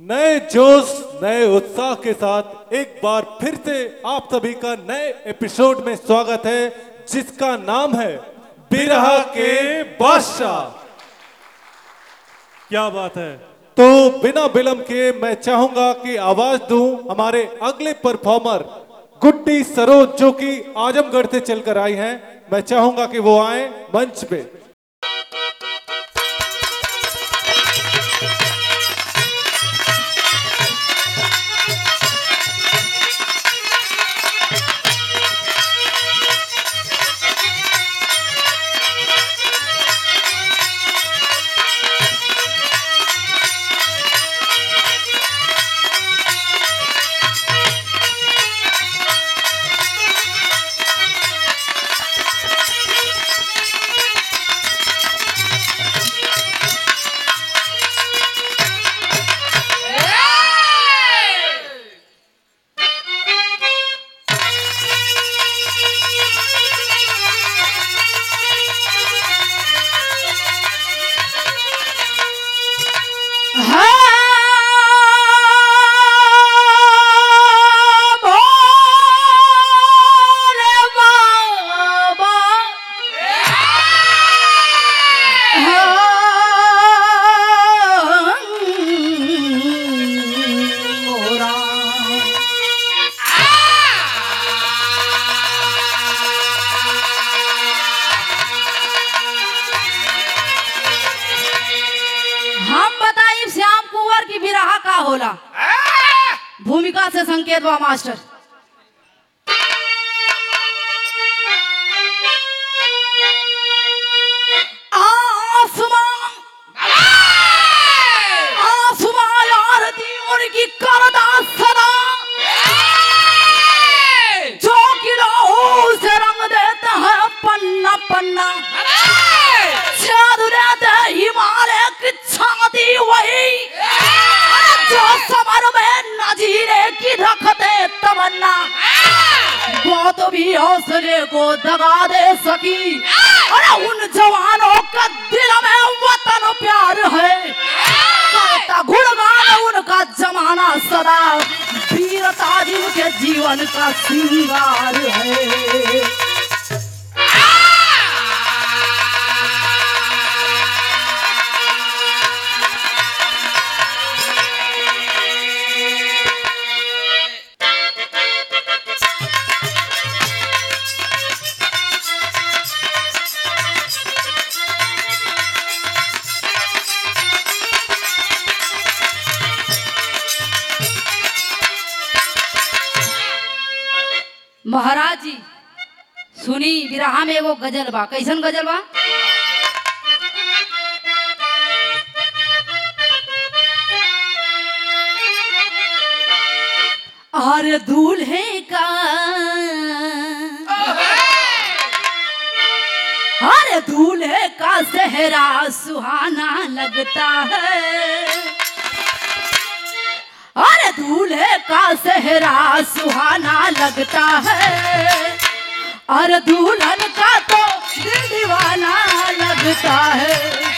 नए जोश नए उत्साह के साथ एक बार फिर से आप सभी का नए एपिसोड में स्वागत है जिसका नाम है बिरहा के बादशाह क्या बात है तो बिना विलंब के मैं चाहूंगा कि आवाज दूं हमारे अगले परफॉर्मर गुड्डी सरोज जो कि आजमगढ़ से चलकर आई हैं मैं चाहूंगा कि वो आए मंच पे हम बताई श्याम कुंवर की बिरहा का होला भूमिका से संकेत बा मास्टर आसमान आसमान आरती उनकी करदा सदा जो किलो से रंग देते हैं पन्ना पन्ना जादू देते हिमालय की छाती वही जो समर में नजीरे की रखते तमन्ना बहुत भी हौसले को दगा दे सकी अरे उन जवानों का दिल में वतन प्यार है करता गुणगान उनका जमाना सदा वीरता जिनके जीवन का श्रृंगार है महाराज जी सुनी बिरहा में एगो गजल बा कैसन गजल बा अरे दूल्हे का अरे दूल्हे का सेहरा सुहाना लगता है अरे दूल्हे का सेहरा सुहाना लगता है अरे दुल्हन का तो दिल दीवाना लगता है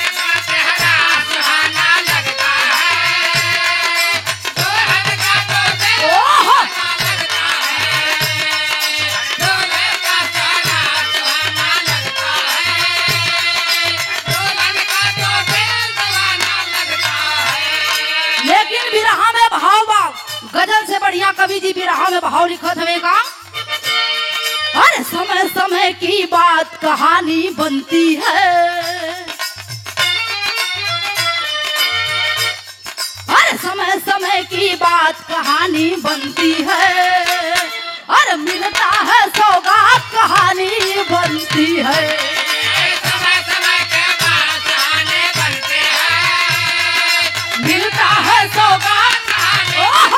ओह! लेकिन बिरहा में भाव बा गजल से बढ़िया कवि जी बिरहा में भाव लिखत हवे का अरे समय समय की बात कहानी बनती है अरे समय समय की बात कहानी बनती है अरे मिलता है सौगात कहानी बनती है मिलता है सौगात ओह!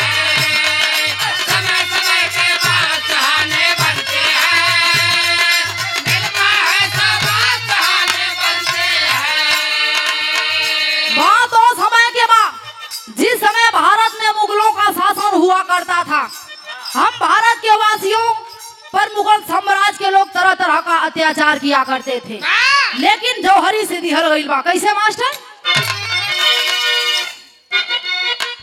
बात और समय के बाद जिस समय भारत में मुगलों का शासन हुआ करता था हम भारत के वासियों पर मुगल साम्राज्य के लोग तरह तरह का अत्याचार किया करते थे लेकिन जौहरी से दिहल गईल बा कैसे मास्टर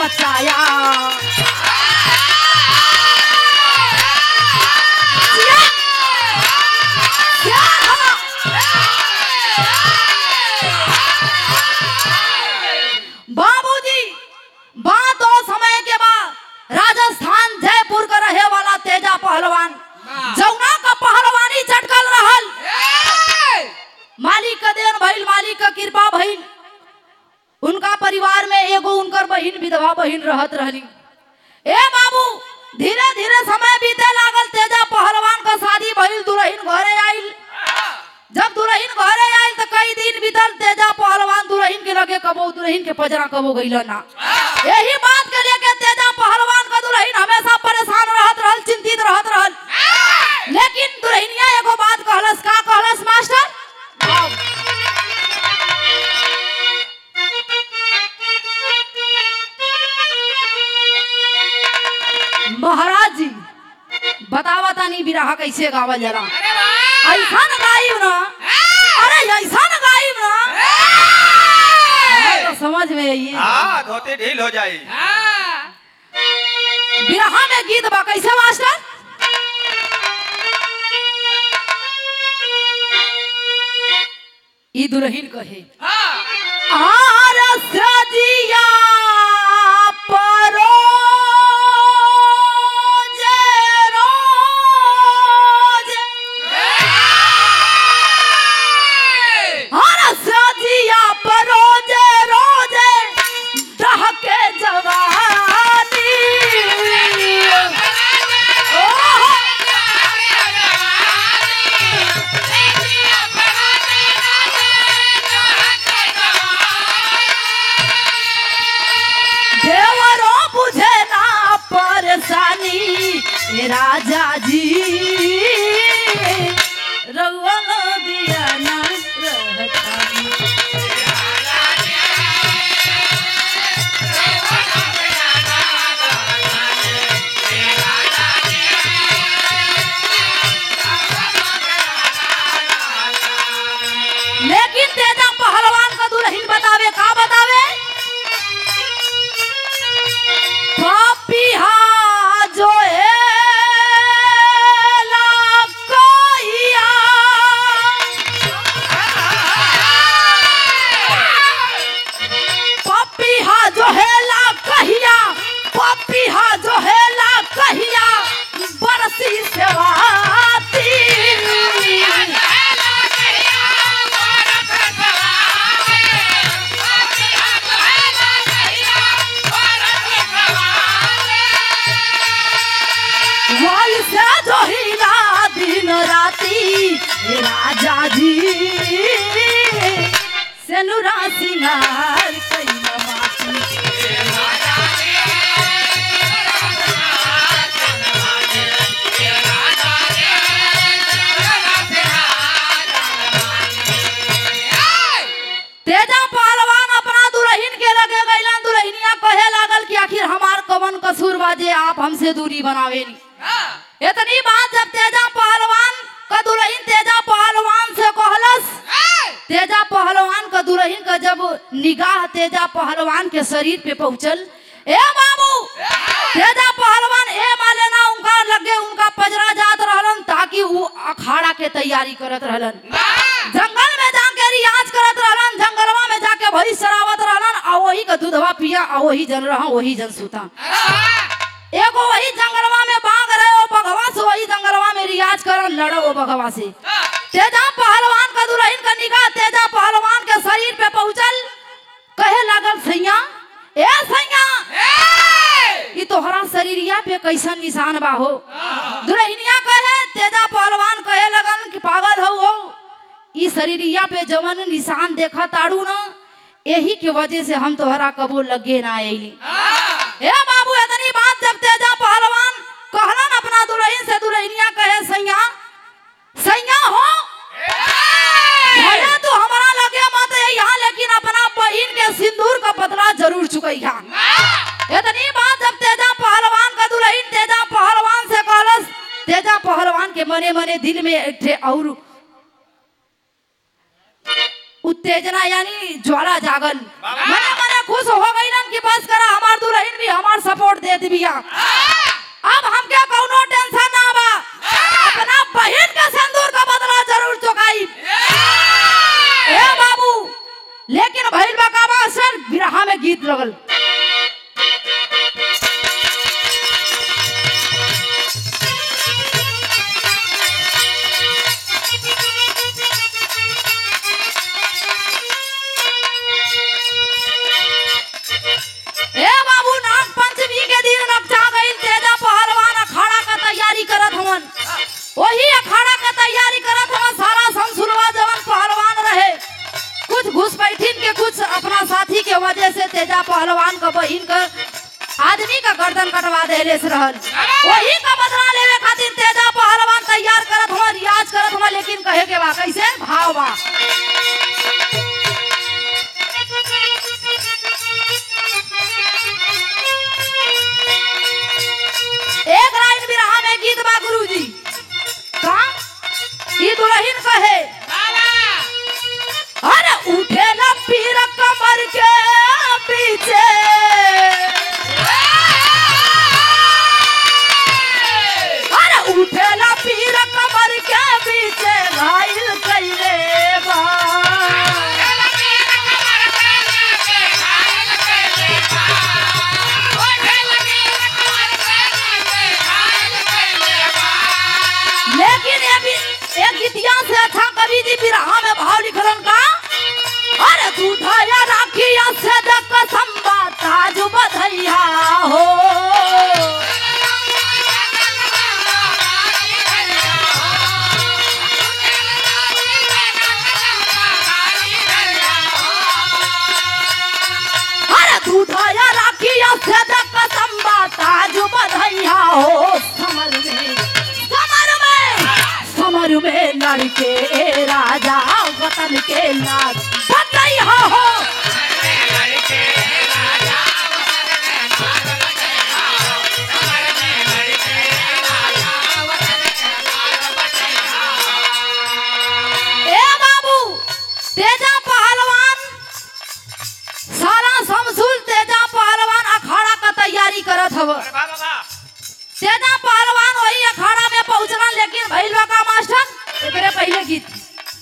मचाया जिया! क्या था? बाबूजी बात और समय के बाद राजस्थान जयपुर का रहे वाला तेजा पहलवान जौना का पहलवानी चटकल रहल मालिक का देन भइल मालिक का कृपा भइल उनका परिवार में एगो उनकर बहिन विधवा बहिन रहत रहली ए बाबू धीरे धीरे समय बीते लागल तेजा पहलवान का शादी भइल दुल्हन घरे आइल जब दुल्हन घरे आइल तो कई दिन बीतल तेजा पहलवान दुल्हन के लगे कबो दुल्हन के पजरा कबो गइल ना यही बात के लेके तेजा पहलवान का दुल्हन हमेशा परेशान रहत रहल चिंतित रहत रहल लेकिन दुल्हनिया एगो बात कहलस का कहलस मास्टर महाराज जी बतावा तानी बिरहा कैसे गावल जाला ऐसा न गाइब ना अरे ऐसा न गाइब ना हमें तो समझ में आई हाँ धोती ढील हो जाई बिरहा में गीत बा कैसे मास्टर ई दुल्हन कहे आर सजिया परो सजिया परोजे रोजे दहके जवानी ओहो देवरो बुझे ना परेशानी ए राजा जी रउआ दिया ना रहतानी लेकिन तेजा पहलवान का दुल्हन बतावे का बतावे पापिहा जो है लाकोइया। पपिहा जो है ला कहिया पपिहा जो है ला कहिया बरसी सेवाती वैसे जो हीरा दिन राती हे राजा जी सेनुरा सिंगार कैला माती तेजा पहलवान अपना दुल्हन के लगे गैलन दुल्हनिया कहे लागल कि आखिर हमार कवन कसूर बाजे आप हमसे दूरी बनावेनी इतनी बात जब तेजा पहलवान का दुल्हन तेजा पहलवान से कहलस तेजा पहलवान का दुल्हन का जब निगाह तेजा पहलवान के शरीर पे पहुंचल ए बाबू तेजा पहलवान ए माले ना उनका लगे उनका पजरा जात रहलन ताकि वो अखाड़ा के तैयारी करत रहलन जंगल में जाके रियाज करत रहलन जंगलवा में जाके भरी शरावत रहलन आ वही का दूधवा पिया आ वही जन रहा वही जन सुता एगो वही जंगलवा में बाग रहे ओ बगवा से वही जंगलवा में रियाज करन लड़ो ओ बगवा से तेजा पहलवान का दुल्हन का निगाह तेजा पहलवान के शरीर पे पहुंचल कहे लागल सैया ए सैया ई तोहरा शरीरिया पे कैसन निशान बा हो दुल्हनिया कहे तेजा पहलवान कहे लगन कि पागल हो हो ई शरीरिया पे जवन निशान देखा ताड़ू ना यही के वजह से हम तोहरा कबो लगे ना आईली ए बाबू इतनी बात जब तेजा पहलवान कहलन अपना दुल्हन से दुल्हनिया कहे सैया सैया हो भले तू हमारा लगे मत यहाँ लेकिन अपना बहन के सिंदूर का बदला जरूर चुकैया इतनी बात जब तेजा पहलवान का दुल्हन तेजा पहलवान से कहलस तेजा पहलवान के मने मने दिल में एक ठे और उत्तेजना यानी ज्वाला जागल मने मने खुश हो गई कि बस करा हमार दुल्हन भी हमार सपोर्ट दे दिया अब हमके कौनो टेंशन ना बा अपना बहन के सिंदूर का बदला जरूर चुकाई ए बाबू लेकिन भइल बा का बा सर बिरहा में गीत लगल ए बाबू नाग पंचमी के दिन रक्षा गई तेजा पहलवान अखाड़ा का तैयारी करत हवन वही अखाड़ा का तैयारी करत हवन सारा संसुरवा जवन पहलवान रहे कुछ घुस बैठिन के कुछ अपना साथी के वजह से तेजा पहलवान का बहिन का आदमी का गर्दन कटवा देले से रहल वही का बदला लेवे खातिर तेजा पहलवान तैयार करत हवन रियाज करत हवन लेकिन कहे के बा कैसे भाव बा एक लाइन बिरहा में गीत बा गुरुजी का ई दुल्हन कहे अरे उठे न पीर कमर के पीछे अरे उठे न पीर कमर के पीछे घायल कइले बा लेकिन ये भी एक गीतिया से अच्छा कवि जी बिरहा में भाव लिखलन का अरे दूधया राखिया से दक संबा ताज बधैया हो अरे दूधया राखिया से दक संबा ताज बधैया हो समर में समर में समर में लड़के राजा वतन के लाज बधैया हो ए बाबू तेजा पहलवान सारा समसुल तेजा पहलवान अखाड़ा का तैयारी करत हव तेजा पहलवान वही अखाड़ा में पहुंचलन लेकिन भइल बा का मास्टर एकरे पहले गीत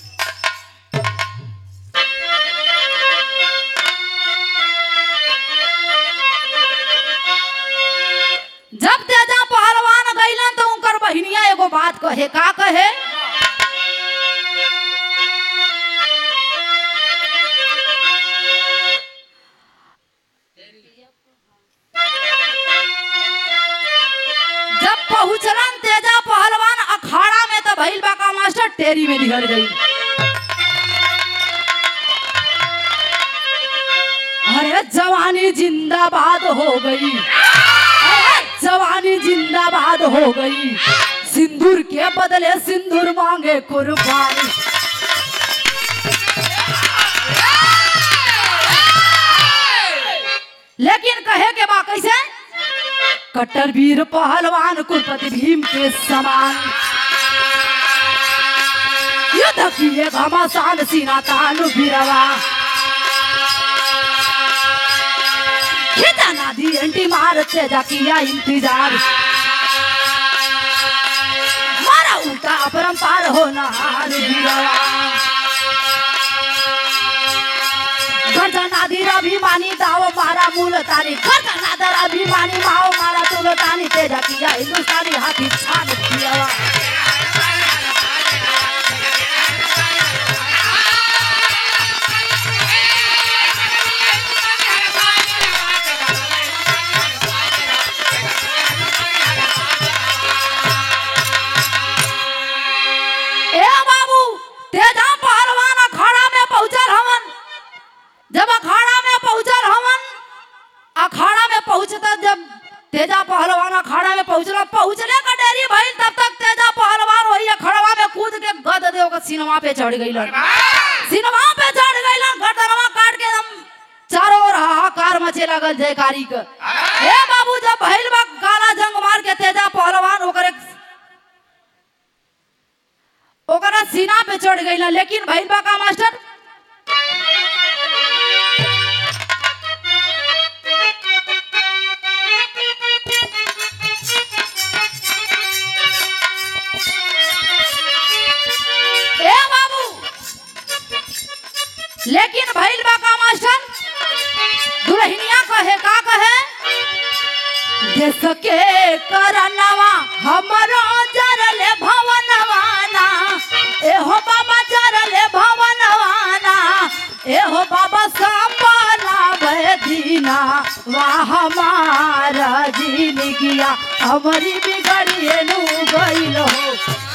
जब तेजा पहलवान गइलन तो उनकर बहिनिया एगो बात कहे का कहे जब पहुंचलन तेजा पहलवान अखाड़ा में तो भइल बा का मास्टर टेरी में निकल गई अरे जवानी जिंदाबाद हो गई अरे जवानी जिंदाबाद हो गई सिंदूर के बदले सिंदूर मांगे कुर्बानी लेकिन कहे के बा कैसे कट्टर वीर पहलवान कुलपति भीम के समान युद्ध किए घमासान सीना तानु बिरवा खिजा नादी एंटी मार तेजा किया इंतजार मारा उल्टा अपरंपार होना हार बिरवा गर्जा नादी अभिमानी दाव मारा मूल तारी गर्जा नादर अभिमानी माओ मारा तुल तानी तेजा किया हिंदुस्तानी हाथी छान किया ए बाबू तेजा पहलवान अखाड़ा में पहुंचल हवन जब अखाड़ा में पहुंचल हवन अखाड़ा में पहुंचता जब तेजा पहलवान अखाड़ा में पहुंचला पहुंचले का डेरी भइल तब तक तेजा पहलवान वही अखाड़ा में कूद के गद देव का सिनेमा पे चढ़ गइलन सिनेमा पे चढ़ गइलन गर्दनवा काट के एकदम चारों ओर हाहाकार मचे लगल जयकारी के हे बाबू जब भइल बा काला जंग मार के तेजा पहलवान ओकरे ओकरा सीना पे चढ़ गइलन लेकिन भइल बा का मास्टर ए बाबू लेकिन भइल बा का मास्टर दुल्हनिया कहे का कहे देश के करनवा हमरो जरले भवनवाना एहो बाबा जरले भवनवाना एहो बाबा सपना बदीना वाह हमारा जिंदगिया हमारी बिगड़िए नु गइल हो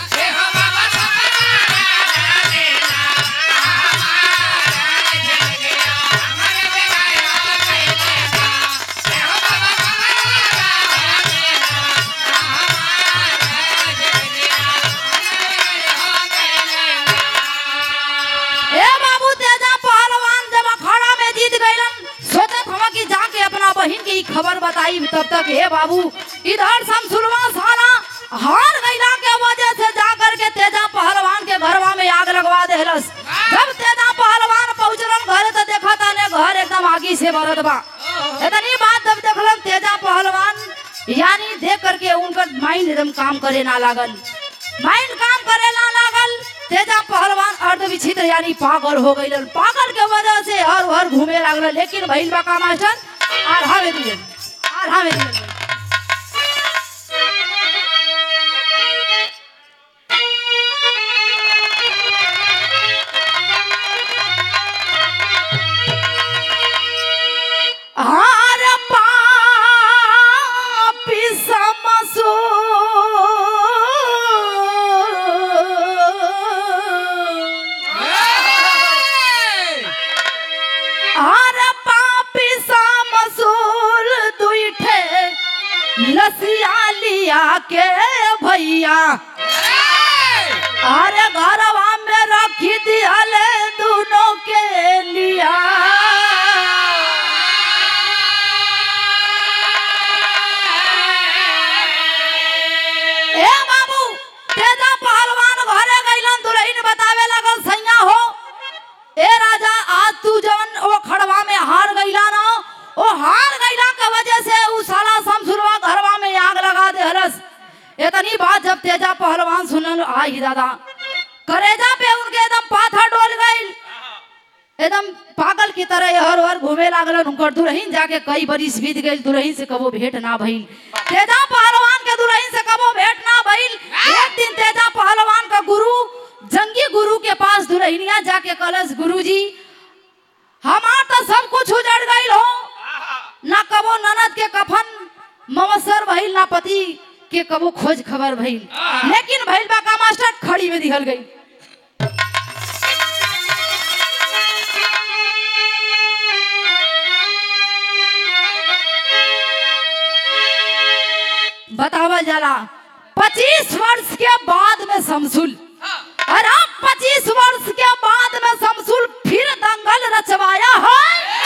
ए बाबू तेजा पहलवान जब अखाड़ा में जीत गइलन सोचत हवा कि जाके अपना बहन के ई खबर बताई तब तक हे बाबू इधर शमसुलवा साला हार गइला के वजह से जाकर के तेजा पहलवान के घरवा में आग लगवा देहलस जब तेजा पहलवान पहुंचलन घरे तो देखा ताने घर एकदम आगी से भरत बा इतनी बात जब देखलन तेजा पहलवान यानी देख करके उनका माइंड एकदम काम करे ना लागल माइंड काम करे ना लागल तेजा पहलवान अर्ध विचित्र यानी पागल हो गई पागल के वजह से हर हर घूमे लागल लेकिन भइल बा का मास्टर आधा में दिए आधा में दिए हार पापी समसो हार पापी समसूल दुइठे लसिया लिया के भैया अरे घरवा में रखी दिहले दोनों के लिया ए बाबू तेजा पहलवान घरे गइलन दुल्हन बतावे लगल सैया हो ए राजा आज तू जवन वो खड़वा में हार गइला ना वो हार गइला के वजह से उ साला शमसुरवा घरवा में आग लगा दे हरस इतनी बात जब तेजा पहलवान सुनल आई दादा करेजा पे उनके एकदम पाथा डोल गइल एकदम पागल की तरह हर हर घूमे लागलन उनकर दुल्हन जाके कई बरिस बीत गइल दुल्हन से कबो भेंट ना भइल तेजा पहलवान के दुल्हन से कबो भेंट ना भइल एक दिन तेजा पहलवान का गुरु जंगी गुरु के पास दुल्हनिया जाके कलश गुरु जी हमार तो सब कुछ उजड़ गइल हो ना कबो ननद के कफन मवसर भइल ना पति के कबो खोज खबर भइल लेकिन भइल बा का मास्टर खड़ी में दिहल गई बतावल जाला पच्चीस वर्ष के बाद में शमसुल और अब पच्चीस वर्ष के बाद में शमसुल फिर दंगल रचवाया है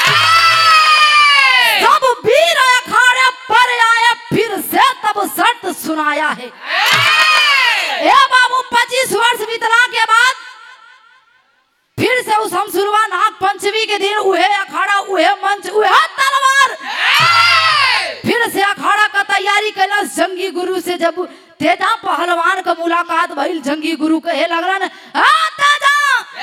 सब वीर अखाड़े पर आए फिर से तब शर्त सुनाया है ए बाबू पच्चीस वर्ष बीतला के बाद फिर से उस हमसुरवा नाग पंचमी के दिन उहे अखाड़ा उहे मंच उहे तलवार फिर से अखाड़ा का तैयारी कैलस जंगी गुरु से जब तेजा पहलवान का मुलाकात भइल जंगी गुरु कहे लगलन आ तेजा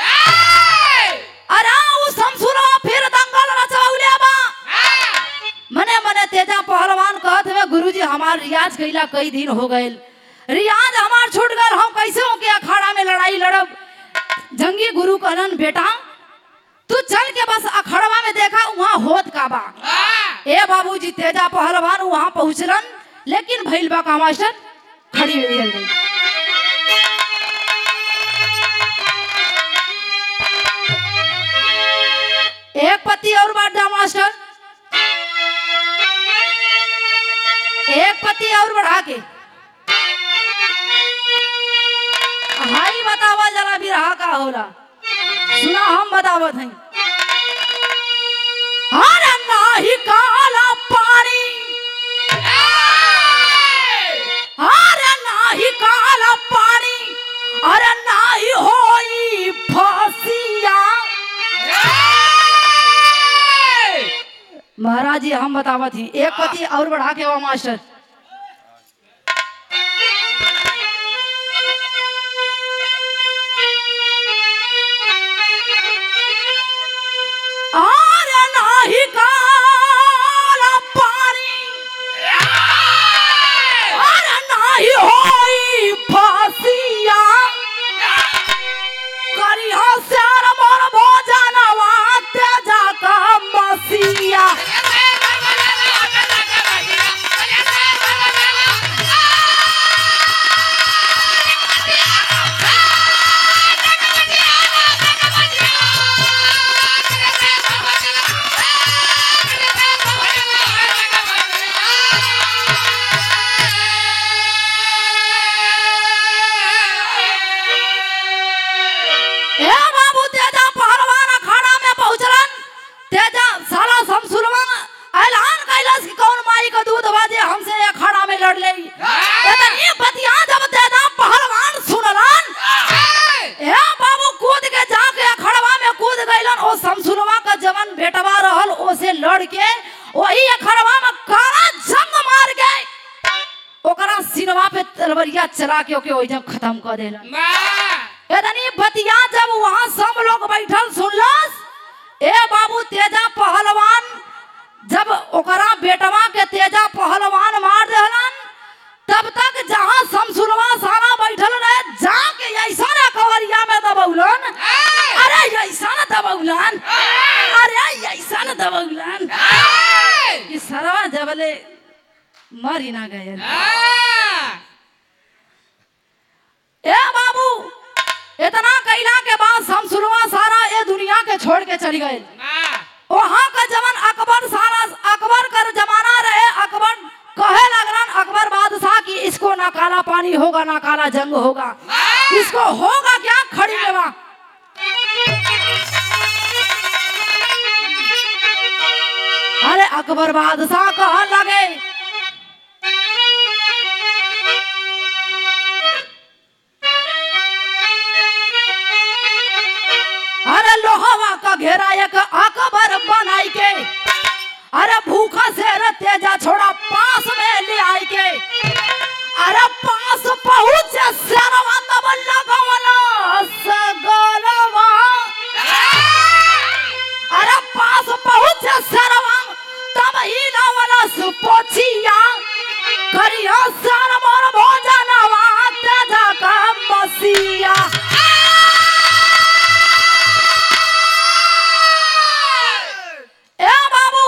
अरे उस हमसुरवा फिर दंगल रचौले बा मने मने तेजा पहलवान कहत हुए गुरुजी हमार रियाज कैला कई दिन हो गए रियाज हमार छूट गए हम कैसे हो के अखाड़ा में लड़ाई लड़ब जंगी गुरु कहलन बेटा तू चल के बस अखड़वा में देखा वहाँ होत का बा ए बाबूजी तेजा पहलवान वहाँ पहुँचलन लेकिन भइल बा का मास्टर खड़ी में दिहल गई एक पति और बढ़ जा मास्टर एक पति और बढ़ा के हाई बतावा जरा भी रहा का होला सुना हम बतावत हैं अरे नाही काला पानी अरे नाही काला पानी अरे नाही होई फांसिया महाराज जी हम बतावत ही एक पति और बढ़ा के वो मास्टर चला के ओके ओइजा खत्म कर देला इतनी बतिया जब वहां सब लोग बैठल सुनलस ए बाबू तेजा पहलवान जब ओकरा बेटवा के तेजा पहलवान मार देहलन तब तक जहां समसुलवा सारा बैठल रहे जाके ऐसा ना कवरिया में दबौलन अरे ऐसा ना दबौलन अरे ऐसा ना दबौलन कि सरवा जबले मर ही ना गए ए बाबू इतना कैला के बाद समसुलवा सारा ये दुनिया के छोड़ के चली गए वहां का जवन अकबर सारा अकबर का जमाना रहे अकबर कहे लगलन अकबर बादशाह की इसको ना काला पानी होगा ना काला जंग होगा इसको होगा क्या खड़ी लेवा अरे अकबर बादशाह कहा लगे अरे लोहवा का घेरा एक अकबर बनाई के अरे भूखा से तेजा छोड़ा पास में ले आई के अरे पास पहुंच सरवा तब लगवला सगलवा अरे पास पहुंच सरवा तब ही लावला सुपोछिया करिया सर मोर भोजनवा तेजा का मसिया ए बाबू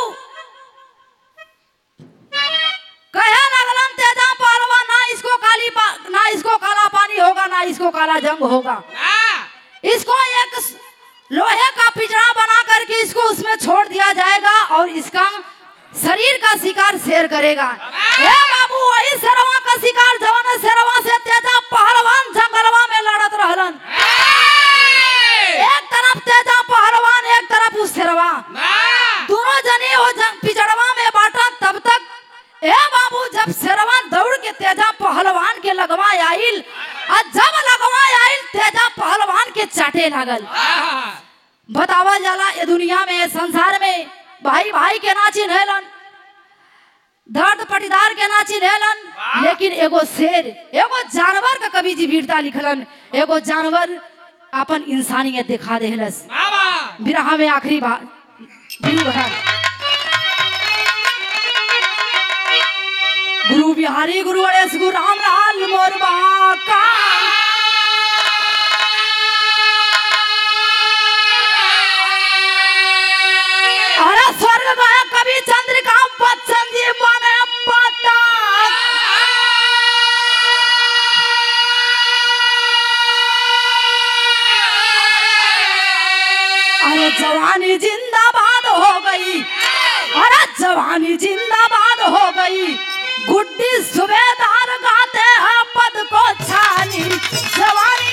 कहे लगलन तेजा पहलवान ना इसको काली पा, ना इसको काला पानी होगा ना इसको काला जंग होगा इसको एक स- लोहे का पिंजरा बना करके इसको उसमें छोड़ दिया जाएगा और इसका शरीर का शिकार शेर करेगा ए बाबू वही शेरवा का शिकार जवान शेरवा से तेजा पहलवान जंगलवा में लड़त रहलन एक तरफ तेजा पहलवान एक तरफ उस शेरवा दोनों जने वो जंग पिछड़वा में बांटा तब तक ए बाबू जब शेरवा दौड़ के तेजा पहलवान के लगवा आइल और जब लगवा आइल तेजा पहलवान के चाटे लागल बतावा जाला ये दुनिया में ये संसार में भाई भाई के ना चिन्हलन दर्द पटीदार के ना चिन्हलन लेकिन एगो शेर एगो जानवर का कवि जी वीरता लिखलन एगो जानवर अपन इंसानियत दिखा देहलस बिरहा में आखिरी बात बिरु है गुरु बिहारी गुरु गणेश गुरु राम लाल मोरबा का अरे स्वर्ग गया कवि चंद्रिका बच्चन जी बने पता अरे जवानी जिंदाबाद हो गई अरे जवानी जिंदाबाद हो गई गुड्डी सुबेदार गाते हैं पद को छानी जवानी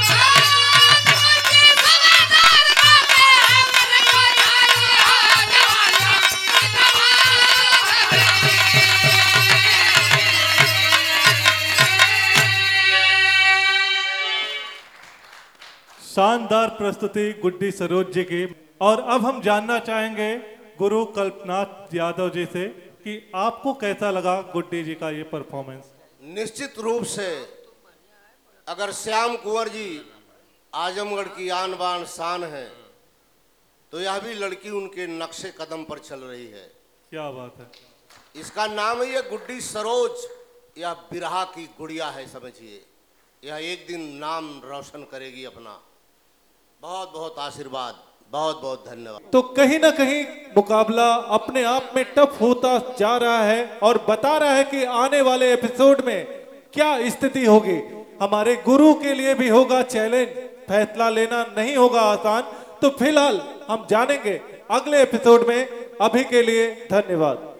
शानदार प्रस्तुति गुड्डी सरोज जी की और अब हम जानना चाहेंगे गुरु कल्पनाथ यादव जी से कि आपको कैसा लगा गुड्डी जी का ये परफॉर्मेंस निश्चित रूप से अगर श्याम कुंवर जी आजमगढ़ की आन बान शान है तो यह भी लड़की उनके नक्शे कदम पर चल रही है क्या बात है इसका नाम ही है गुड्डी सरोज यह बिरहा की गुड़िया है समझिए यह एक दिन नाम रोशन करेगी अपना बहुत बहुत आशीर्वाद बहुत बहुत धन्यवाद तो कहीं ना कहीं मुकाबला अपने आप में टफ होता जा रहा है और बता रहा है कि आने वाले एपिसोड में क्या स्थिति होगी हमारे गुरु के लिए भी होगा चैलेंज फैसला लेना नहीं होगा आसान तो फिलहाल हम जानेंगे अगले एपिसोड में अभी के लिए धन्यवाद